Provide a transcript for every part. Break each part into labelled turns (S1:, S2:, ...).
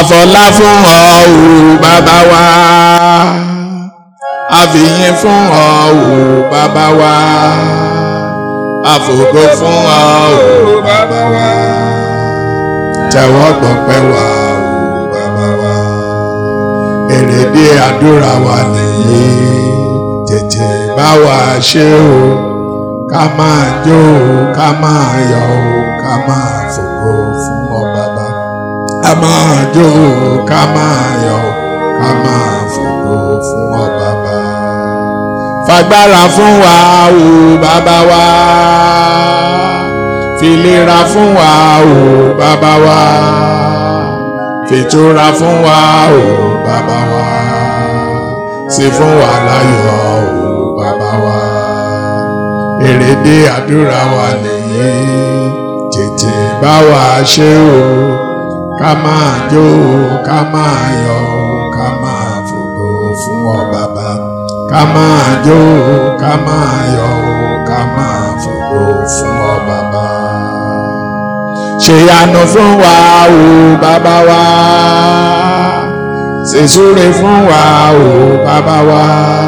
S1: àfọlá fún ọ o bàbá wa àfìyìn fún ọ o bàbá wa àfògo fún ọ o bàbá wa tẹ́wọ́ gbọpẹ́ wa o bàbá wa èrèdí àdúrà wa nìyí tètè bá wa ṣe o ká máa jó o ká máa yọ̀ o ká máa fògo fún ọ bàbá ká máa jó o ká máa yọ̀ o ká máa fògo fún ọ bàbá fagbára fún wa o bàbá wa filera fún wa o bàbá wa fìtura fún wa o bàbá wa sí fún wa láyọ̀ o bàbá wa èrèdí àdúrà wa nìyí tètè bá wa ṣe o ká máa jó o ká máa yọ̀ o ká máa fògo fún ọ bàbá ká máa jó o ká máa yọ̀ o ká máa fògo fún ọ bàbá ṣèyanu fún wa o bàbá wa ṣèṣúre fún wa o bàbá wa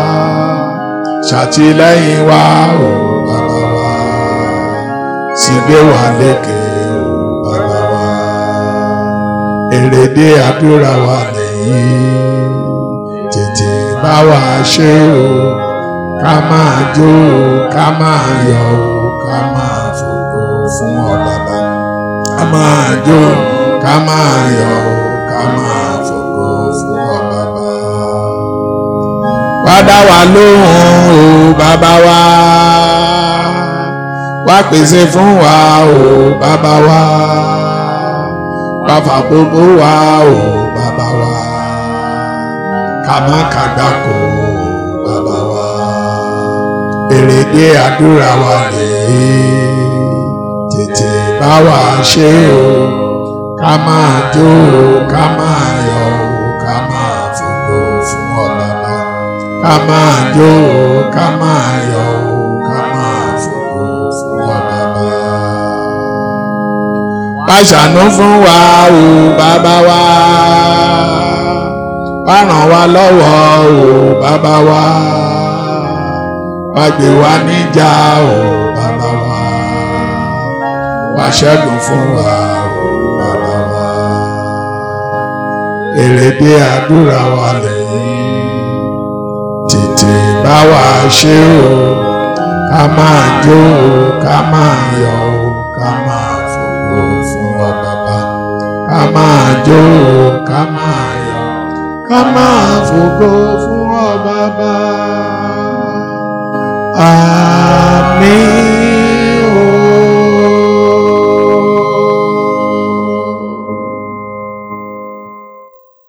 S1: ṣàtìlẹ́yìn wa o bàbá wa sígbé wa lékè o bàbá wa èrèdí àdúrà wa nìyí tètè bá wa ṣe o ká máa jó o ká máa yọ̀ o ká máa fògo fún ọ bàbá ká máa jó ká máa yọ̀ o ká máa fògo fún ọ bàbá. wá dá wa lóhùn o bàbá wa wá pèsè fún wa o bàbá wa wá fàgbogbo wa o bàbá wa ká má kàgbákò o bàbá wa èrèdí àdúrà wa rèé tètè bá wa ṣe o ká máa jó o ká máa yọ̀ o ká máa fògo fún ọ bàbá ká máa jó o ká máa yọ̀ o ká máa fògo fún ọ bàbá. wá ṣàánú fún wa o bàbá wa wá ràn wá lọ́wọ́ o bàbá wa wá gbé wa níjà o bàbá wa wá ṣẹ́gun fún wa o bàbá wa èrèdí àdúrà wa lẹ́yìn tètè bá wa ṣe o ká máa jó o ká máa yọ̀ o ká máa fògo fún ọ bàbá ká máa jó o ká máa yọ̀ ká máa fògo fún ọ bàbá. Ah.